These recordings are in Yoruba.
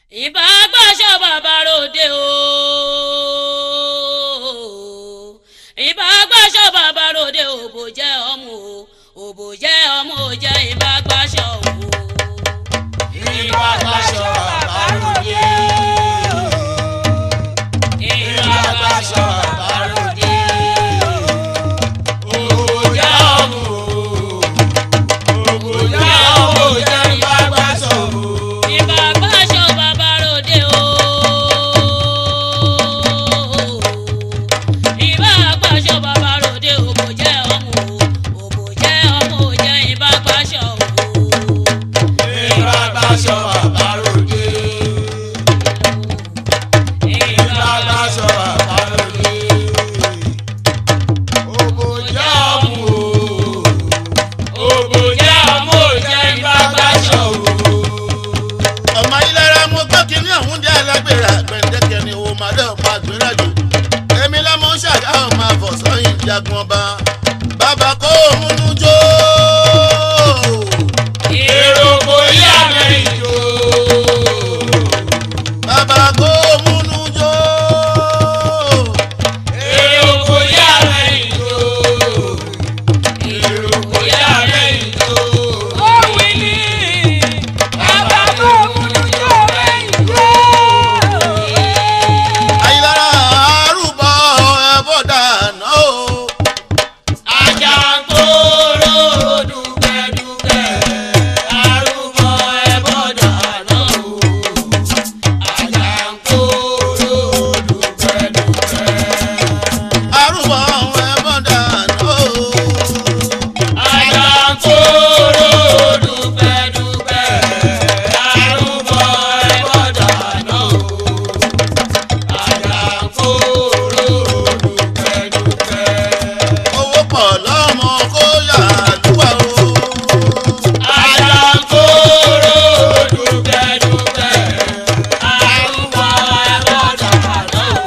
ìbá gbàṣọ bàbá ròde o ìbá gbàṣọ bàbá ròde òbò jẹ́ ọmọ o òbò jẹ́ ọmọ ò jẹ́ ìbá gbàṣọ o. ìbá gbàṣọ bàbá ròde. ìbá gbàṣọ bàbá ròde. òbòjá ọmọ òbòjá ọmọ òjá ìbá gbàṣọ o. ìbá gbàṣọ bàbá ròde o ìbá gbàṣọ bàbá ròde òbò jẹ́ ọmọ o òbò jẹ́ ọmọ ò jẹ́ ìbá gbàṣọ o. ìbá gbàṣọ bàbá ròde. ìbá gbàṣọ bàbá ròde. òbòjá ọmọ òbòjá ọmọ òjá ìbá gbàṣọ o. ọmọ ayélujára mo gbọ́ kínní ọ̀hún jẹ́ alágbèrè àgbẹ̀dẹ́kẹ́ ni òun máa dẹ̀ pa àgbèrè jù èmi lọ́mọ ń ṣàgá ọmọ àfọ̀sọ́yìn jagun ọba bàbá kó múnú jó. èrò kò yá mẹ́rin jò. bàbá kó múnú jó. èrò kò yá mẹ́rin jò. èrò kò yá mẹ́rin jò. ayélujára àrùbọ̀ ẹ̀bọ̀ dànù o. Àjàǹkóró dúpẹ́dúpẹ́, arúgbó ẹbọ dáná o. Àjàǹkóró dúpẹ́dúpẹ́. àrùbọ̀ ẹ̀bọ̀ dànù o. Àjàǹkóró dúpẹ́dúpẹ́, arúgbó ẹbọ dáná o. Àjàǹkóró dúpẹ́dúpẹ́. owó pọ̀ lọ́mọ kó yà lúwà o. Àjàǹkóró dúpẹ́dúpẹ́, arúgbó ẹbọ dáná o.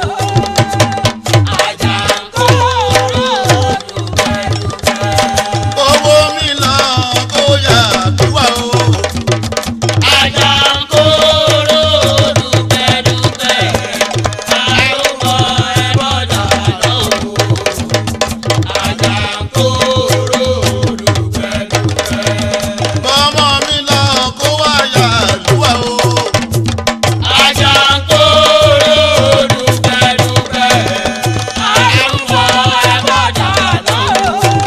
Àjàǹkóró dúpẹ́dúpẹ́. owó mi lọ kó yà lúwà o. Àjàǹkóró dúpẹ́dúpẹ́, arúgbó ẹbọ dáná o. Àjàǹkóró dúpẹ́dúpẹ́. bọ́mọ mi lọ kó wá yà lúwà o. Àjàǹkóró dúpẹ́dúpẹ́, arúgbó ẹbọ dáná o.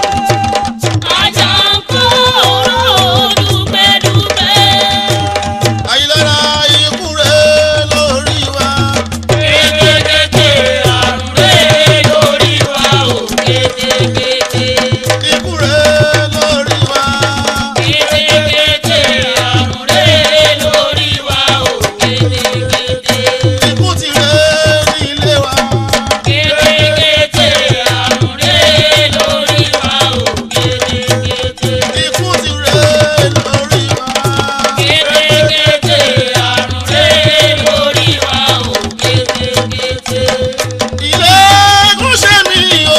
Àjàǹkóró dúpẹ́dúpẹ́. ayélujára ikú rẹ̀ lórí wa. Kétékété àrùn rẹ̀ lórí wa o. Kétékété. ikú rẹ̀ lórí wa. Kétékété àrùn rẹ̀ lórí wa o. Kétékété. ikú ti rẹ̀ nílé wa. Kétékété àrùn rẹ̀ lórí wa o. Kétékété. ikú ti rẹ̀ lórí wa. Kétékété àrùn rẹ̀ lórí wa o. Kétékété. ilé gúnṣẹ́ mi o.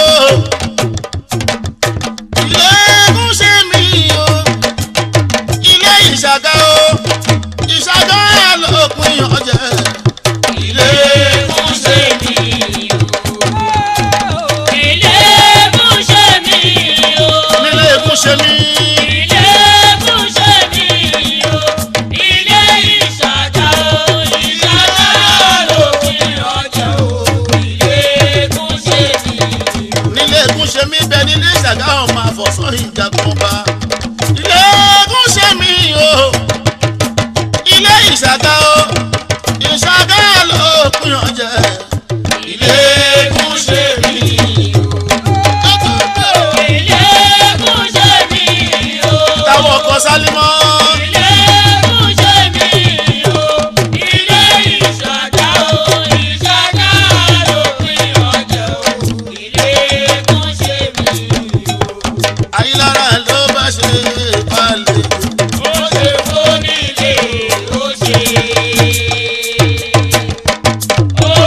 ilé gúnṣẹ́ mi o. ilé ìṣàgá o. ìṣàgá lópin ọ̀jẹ̀. Ilé kúnṣe mi o. Ilé gúnṣẹ́ mi o. nílé gúnṣẹ́ mi. Ilé gúnṣẹ́ mi o. Ilé ìṣàjà o. Ìṣàjà lópin ọjà o. Ilé kúnṣe mi o. nílé gúnṣẹ́ mi bẹ nílé ìṣàgá ọmọ àfọ̀sán ìjagun ọba. ilé gúnṣẹ́ mi o. ilé ìṣàgá o. ìṣàgá lópin ọ̀jẹ̀. Ilé kúnṣe mi o. Ilé gúnṣẹ́ mi o. táwọn ọkọ sálímọ́. Ilé gúnṣẹ́ mi o. Ilé ìṣàjà o. Ìṣàjà lópin ọjà o. Ilé gúnṣẹ́ mi o. ayélujára ló bá ṣe balẹ̀. Ó ṣe fónílé, ó ṣe. Ó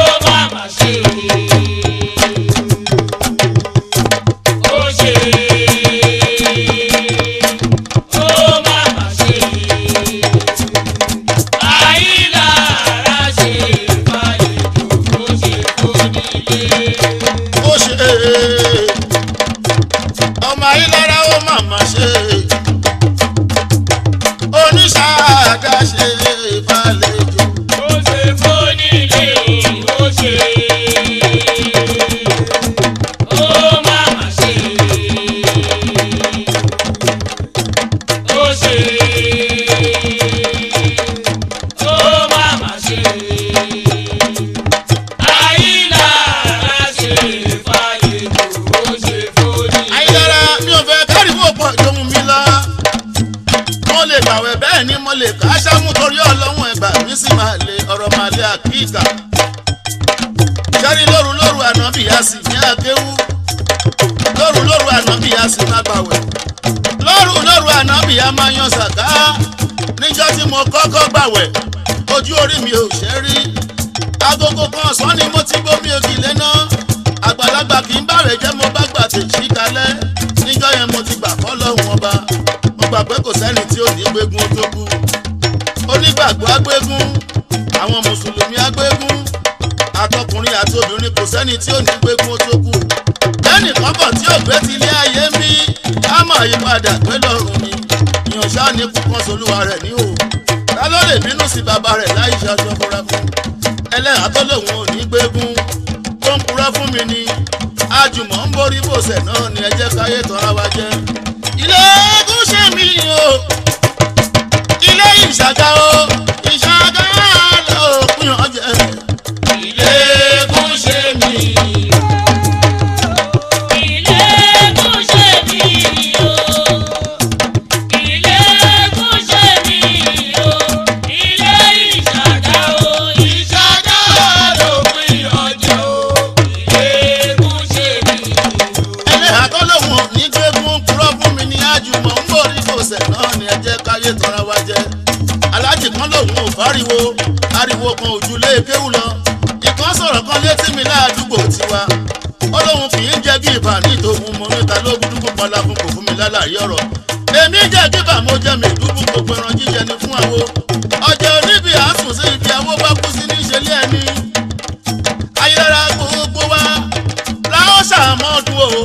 ọmọ ayélujára ó màmá ṣe oníṣàdá ṣe ìbálẹ̀jọ. ó ṣe fónílé ó ṣe ó máma ṣe ó ṣe ó máma ṣe ayélujára ṣe fàlejò ó ṣe fónílé. ayélujára mi ò fẹ́ káríwó pọ̀ lóhun mi lọ. mo lè gbàwẹ̀ bẹ́ẹ̀ ni mo lè ká sámú torí ọlọ́run ẹ̀gbà mi sì máa lè ọ̀rọ̀ máa lè àkíkà. sẹ́rí lóru lóru ànábì a sì ní akéwú. lóru lóru ànábì a sì máa gbàwẹ̀. lóru lóru ànábì a máa yan sàká. níjọ́ tí mo kọ́kọ́ gbàwẹ̀ ojú orí mi ò ṣe rí. agogo kan ọ̀sán ni mo ti gbómi ògì lẹ́nà àgbàlagbà kì í bàrẹ̀ jẹ́ mo bá gbà tèjì kalẹ̀ níjọ́ yẹn mo ti gbà kọ́ lọ́hùn ọba mo gbà pé kò sẹ́ni tí ò ní gbégún tó kú onígbàgbọ́ agbégún àwọn mùsùlùmí agbégún àtọkùnrin àti obìnrin kò sẹ́ni tí ò ní gbégún tó kú lẹ́nì kọ́kọ́ tí ò gbé ti ilé ayé ń bí á mọ̀ ìpadà pé lọ́rùn ni ìyànṣá ní kúkan solúwa rẹ̀ ní o ta ló lè bínú sí bàbá rẹ̀ láì ṣaṣọ fúnra fún ẹlẹ́hàá tó lòun ò ní gbégún tó ń purọ́ fún mi ni àjùmọ̀ ń borí bòsẹ̀ náà ni ẹ jẹ́ káyé tọ́ra wa jẹ́. ilé egún ṣe mí o ilé ìṣàgá o ìṣàgá ló pín ọjẹ́. ilé kún ṣe mí. ilé kò ṣe mí o ilé kò ṣe mí o ilé ìṣàgá o ìṣàgá ló pín ọjọ́ ilé kún ṣe mí. ẹlẹ́hàá tó lòun ò ní gbégún purọ́ fún mi ni àjùmọ̀ ń borí bòsẹ̀ náà ni ẹ jẹ́ káyé tọ́ra wa jẹ́. aláàjì kan lòun ò fáriwo ariwo kan ojú lé kéwù lọ ìkan sọ̀rọ̀ kan létí mi láàdúgbò tiwa ó lóun kì í jẹ́ bí ìbà ní ìtòhun mo níta lógún dúkú pọlá fún kò fún mi lálàyé ọ̀rọ̀ èmi jẹ́ bíbà mo jẹ́ mi dúkú gbogbo ẹran jíjẹ ni fún àwo ọjà oníbi àásùn sí ibi àwo bá kú sí ní ìṣẹ̀lẹ̀ ẹni ayélujára gbogbo wa láwọn ṣàmọ́dún o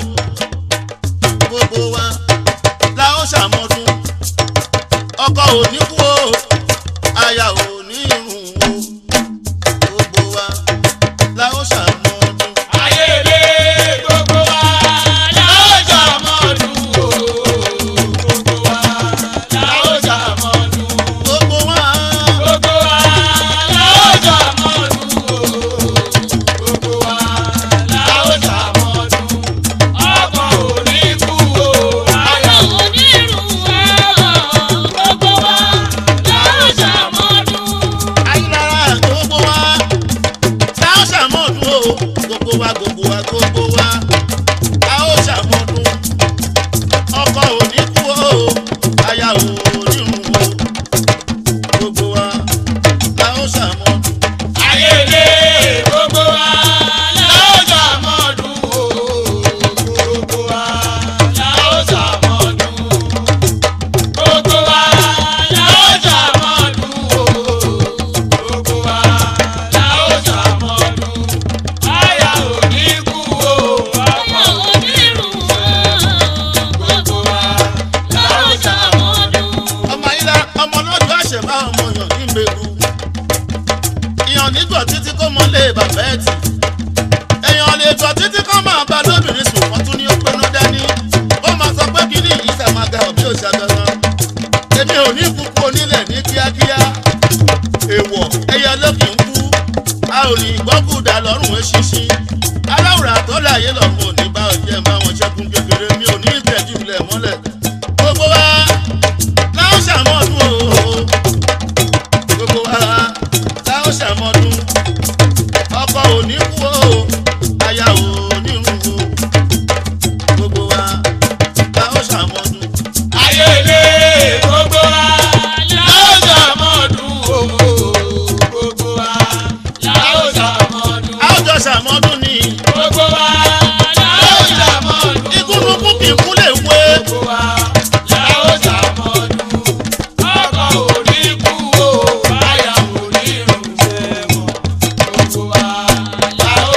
gbogbo wa láwọn ṣàmọ́dún ọkọ ò ní kú o aya ò ní irun o gbogbo wa láwọn ṣàmọ́dún. ayélé gbogbo wa láwùjọ mọ́dún o gbogbo wa láwùjọ mọ́dún. gbogbo wa gbogbo wa láwùjọ mọ́dún o gbogbo wa láwùjọ mọ́dún. ọkọ̀ ò ní kú o ayọ̀ ọmọ onírun o gbogbo wa láwọn ṣàmọ́dún. ayélujára gbogbo wa láwọn ṣàmọ́dún o gbogbo wa gbogbo wa gbogbo wa láwọn ṣàmọ́dún ọkọ ò ní kú o aya ò ní irun o gbogbo wa láwọn ṣàmọ́dún. ayélé gbogbo wa láwùjọ mọ́dún o gbogbo wa láwùjọ mọ́dún. gbogbo wa láwùjọ mọ́dún o gbogbo wa láwùjọ mọ́dún. àyà ò ní kú o ọmọ onírun o gbogbo wa láwọn ṣàmọ́dún. ọmọ yìí la ọmọ lọ́jọ́ àṣẹ bá ọmọ yàn ní mẹ́rù ìyàn nígbà títí kó mọ lé bàbá ẹ̀ tì èèyàn lè tọ́ títí kó máa bá lóbìnrin sùn wọ́n tún ní ó pinnu dání ó máa sọ pé kí ni yìí sẹ́ máa ga òbí òṣàgàrán èmi ò ní kúkú onílẹ̀ ní kíákíá èèwọ̀ ẹyẹ lókì ń kú a ò ní gbọ́kùdà lọ́rùn eṣinṣin aláwùrà tó láàyè lọ́rùn ò ní bá ọjẹ́ bá wọn ṣẹ́kùn kékeré mi ò ní ìtẹ́jú ilẹ̀ mọ́lẹ̀ gbogbo wa láwọn ṣàmọ́dún o gbogbo wa láwọn ṣàmọ́dún ọkọ ò ní kú o aya ò ní run o gbogbo wa láwọn ṣàmọ́dún. ayélé gbogbo wa láwùjọ mọ́dún o gbogbo wa láwùjọ mọ́dún. àwùjọ ṣàmọ́dún ni gbogbo wa láwùjọ mọ́dún. ikúnukú kì í kú lè wé gbogbo wa láwùjọ mọ́dún. ọkọ̀ ò ní kú o àyà ò ní rùn sẹ́wọ̀n. gbogbo wa láwùjọ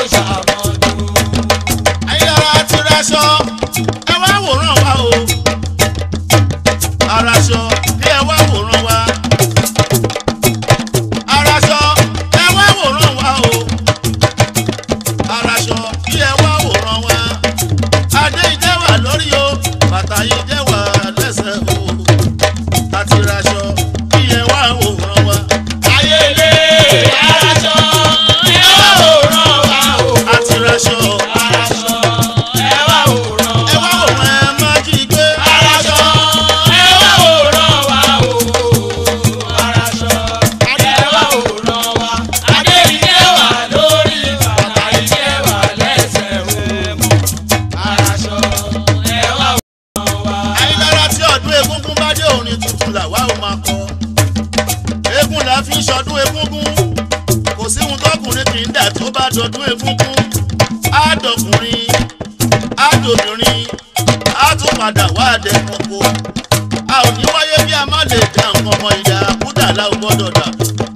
kódà tó bá dọdún egúngún àádọkùnrin àádọbìnrin á tún padà wá àdẹkùnkù a ò ní wáyé bí a má lè dá nǹkan ọmọ ìyá kúdà láò gbọ́dọ̀ dà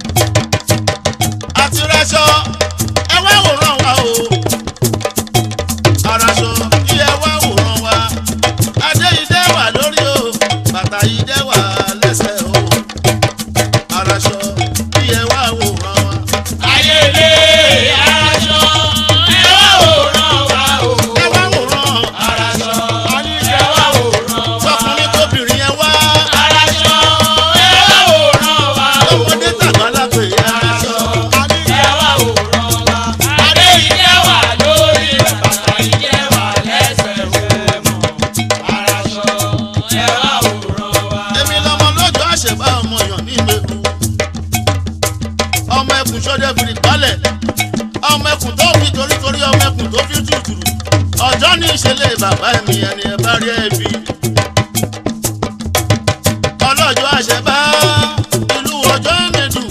àti rẹṣọ ẹ wá wòran wa o araṣọ kí ẹ wá wòran wa adé yìí dẹ́ wà lórí o bàtà yìí dẹ́ wà lẹ́sẹ̀ o araṣọ kí ẹ wá wòran wa. ayélé aṣọ ẹ wá wòran wa o. ẹ wá wòran Aráṣọ ẹ wá wòran wa. tọkùnrin tóbìnrin ẹ wá Aráṣọ ẹ wá wòran wa o. lọ́mọdé tàgbàlagbè araṣọ. Ẹ wá wòran wa. Adé ìjẹ́ wà lórí bàtà ìjẹ́ wà lẹ́sẹ̀ rẹ̀ mọ̀. Aráṣọ ẹ wá wòran wa. èmi lọmọ lọ́jọ́ àṣẹbá ọmọ yàn ní ìgbèkú ọmọ ẹkùn sọdẹ fìrì balẹ̀ ọmọ ẹkùn tó fi torítorí ọmọ ẹkùn tó fi tùtùrù ọjọ́ ní ìṣẹ̀lẹ̀ bàbá mi ẹni ẹ bá rí ẹbí ọlọ́jọ́ àṣẹbá ìlú ọjọ́ mẹ́dùn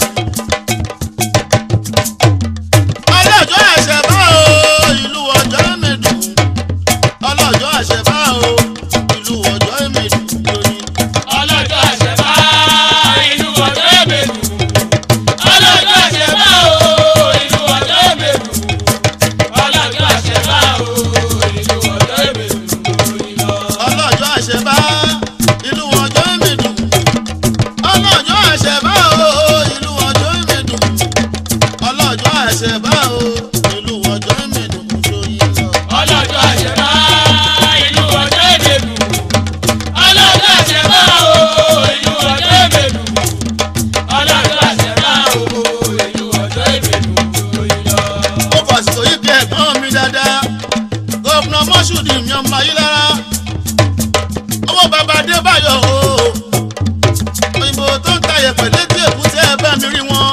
ọlọ́jọ́ àṣẹbá o ìlú ọjọ́ mẹ́dùn ọlọ́jọ́ àṣẹbá o ìlú ọjọ́ mẹ́dùn lóyún. Ọlọ́jọ́ àṣẹbá inú ọjọ́ èmèlú. Ọlọ́jọ́ àṣẹbá o inú ọjọ́ èmèlú. Ọlọ́jọ́ àṣẹbá o inú ọjọ́ èmèlú. ọlọ́jọ́ àṣẹbá ìlú ọjọ́ ìmẹ̀dùn ọlọ́jọ́ àṣẹbá o ìlú ọjọ́ ìmẹ̀dùn ọlọ́jọ́ àṣẹbá o ìlú ọjọ́ ìmẹ̀dùn sóyin lọ. Ọlọ́jọ́ àṣẹbá inú ọjọ́ èmèlú. Ọlọ́jọ́ àṣẹbá o inú ọjọ́ èmèlú. Ọlọ́jọ́ àṣẹbá o inú ọjọ́ èmèlú. ó fàṣìkò yìí kí ẹ̀gbọ́n mi dáadáa gọ́fúnà mọ́ṣúdì mi ọmọ ayé lára owó bàbá adébáyọ̀ o òyìnbó tó ń ta yẹ̀pẹ̀ létí èkúté ẹ̀ bá mi rí wọn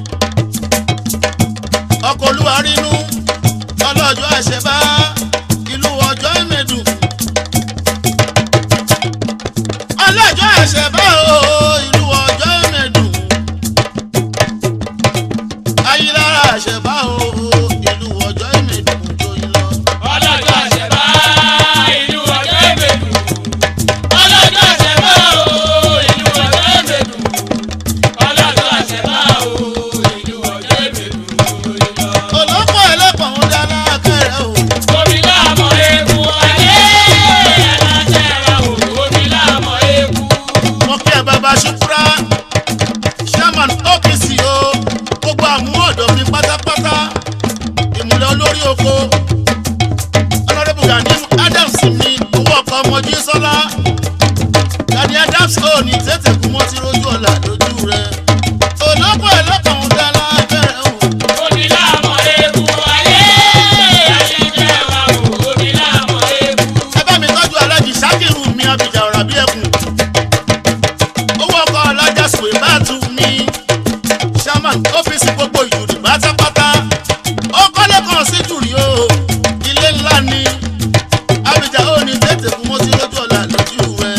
ọkọ̀ olúwa rínú ọlọ́jọ́ àṣẹbá ìlú ọjọ́ ìmẹ̀dùn ọlọ́jọ́ àṣẹbá o ìlú ọjọ́ ìmẹ̀dùn ayélujára àṣẹbá o ìlú ọjọ́ ìmẹ̀dùn joyin lọ. Ọlọ́jọ́ àṣẹbá inú ọjọ́ èmèlú. Ọlọ́jọ́ àṣẹbá o inú ọjọ́ èmèlú. Ọlọ́jọ́ àṣẹbá o inú ọjọ́ èmèlú. olóko ẹlẹ́pọ̀n ń dáná kẹrẹ o. Omi láàmọ̀ eku ayé ẹlẹ́sẹ̀ wa o. Omi láàmọ̀ eku. mo kí ẹ bàbá ṣùkúrà chairman OPC o gbogbo àmú ọ̀dọ́ mi pátápátá ìmùlẹ̀ olórí oko honourable Gani Adams mi owó ọkọ̀ ọmọ jísọ́lá Gani Adams ò ní tètè kú mọ́ tí rojú ọ̀la lójú rẹ̀ olóko ẹlẹ́pọ̀n ń dáná kẹrẹ o. Omi láàmọ̀ eku ayé ẹlẹ́sẹ̀ wa o. Omi láàmọ̀ eku. ẹ bá mi tọ́jú alájì sákìrù mi abìjà ọ̀rà bí ẹkùn owó ọkọ̀ alájà sùwé bá tu mi chairman ọ́fíìsì gbogbo ìjòdì pátápátá ó kọ́lé kan sí jùrì o ilé ńlá ni abìjà ò ní tètè fún mọ́tí lójú ọ̀la lójú rẹ̀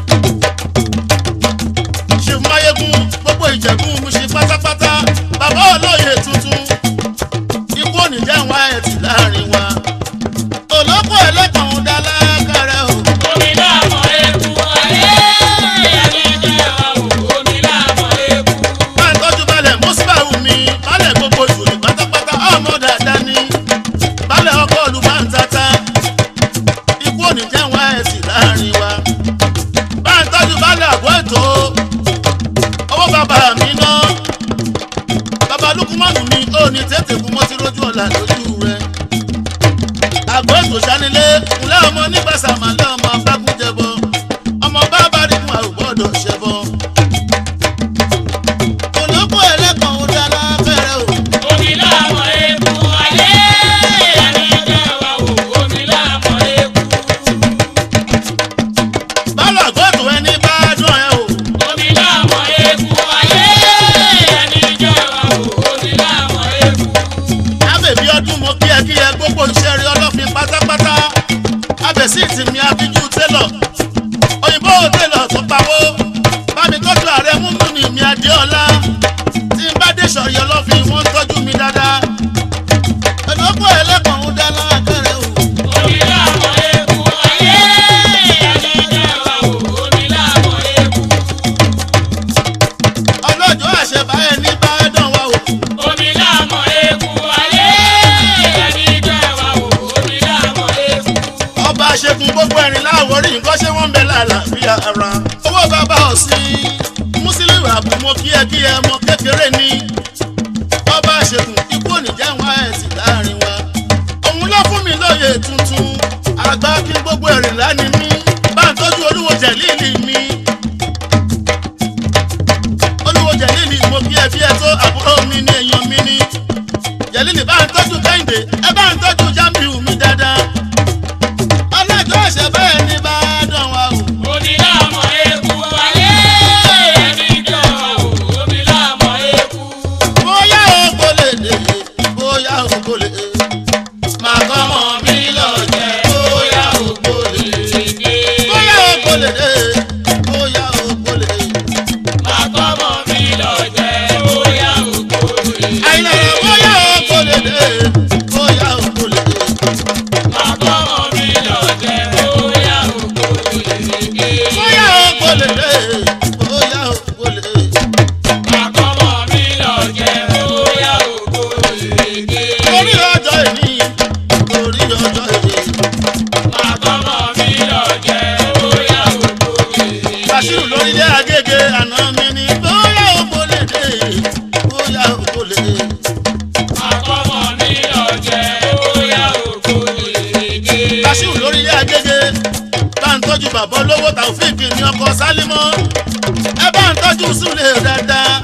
ṣèmáyégún gbogbo ìjẹ̀bùn mu ṣe pátápátá bàbá olóyè tuntun ikú ò ní jẹ́ àwọn ẹ̀tì láàrin wa olóko ẹlẹ́kàn ń dá lákàrẹ́ o. Omi láàmọ̀ eku ayé ẹlẹ́sẹ̀ wa o. Omi láàmọ̀ eku. máa ń tọ́jú balẹ̀ mùsùlùmí mi balẹ̀ gbogbo ìṣòro pátápátá ọmọ dáadáa ni balẹ̀ ọkọ̀ olùbáńtata ikú òní jẹ́ wọn ẹ̀sìn láàrin wa. máa ń tọ́jú balẹ̀ àgọ́ ètò owó bàbá mi ná bàbá lukumanu mi ò ní tètè kú mọ́tí lójú ọ̀la lójú rẹ̀. àgọ́ ètò sanilé ńlẹ́ ọmọ nígbàsá màlẹ́ ọmọ abákúnjẹbọ ọmọ bàbá rí fún àrùbọ̀dọ̀ ṣẹbọ olóko ẹlẹ́kàn ó dára fẹ́rẹ́ o. Omi láàmọ̀ eku ayé ẹlẹ́sẹ̀ wa o. Omi láàmọ̀ eku. bálọ̀ gbọ́dọ̀ ẹni bá dùn ẹ o. Omi láàmọ̀ eku ayé ẹlẹ́sẹ̀ wa o. Omi láàmọ̀ eku. ábẹ̀bí ọdún mo kí ẹ kí ẹ gbogbo iṣẹ́ rí ọlọ́fin pátápátá. abẹ̀sí ìtìmí abíjú tẹ́ wọ́n bẹ lálàáfíà ara. owó bàbá ọ̀sìn mùsùlùmí àbùmọ̀ kíákíá ọmọ kékeré ni. ọba ṣègùn ikú ònìjà wọn àìsí láàrin wa. òun ló fún mi lóye tuntun. àgbà kí gbogbo ẹ̀rìn lánìí mi. bá ń tọ́jú olúwo jẹ̀líìlì mi. olúwo jẹ̀líìlì mo kí ẹ bí ẹ tó àbúrò mi ní èèyàn mi ní. jẹ̀líìlì bá ń tọ́jú kẹ́hìndé ẹ bá ń tọ́jú jámíù mi dáadáa. ọlọ́jọ́ ẹ̀ṣẹ̀ bẹ́ẹ̀ ni bá dán wa o. Onílàmọ̀ eku ayé ẹni jọ onílàmọ̀ eku. bóyá o kò lè dé bóyá o kò lè máa kọ́ mọ́ mi lọ jẹ́ bóyá o kò lè bóyá o kò lè dé bóyá o kò lè. Màkọ́mọ̀ mi lọ jẹ́ bóyá òkò rè. àìlera bóyá o kò lè dé bóyá o kò lè. Màkọ́mọ̀ mi lọ jẹ́ bóyá òkò rè. bóyá o kò lè dé bóyá o kò lè. Màkọ́mọ̀ mi lọ jẹ́ bóyá òkò rè. torí ọjọ́ ìní torí ọjọ́ ìní. Màkọ́mọ̀ mi lọ jẹ́ bóyá òkò rè. Bàṣírù lórílẹ̀ Agége àná mi ni bóyá o kò lè dé bóyá o kò lè. Màkọ́mọ̀ mi lọ jẹ́ bóyá òkò rè. Bàṣírù lórílẹ̀ Agége bá ń tọ́jú bàbá olówó Tàòfíìkì ní ọkọ̀ Sálímọ́ ẹ bá ń tọ́jú Súlè dáadáa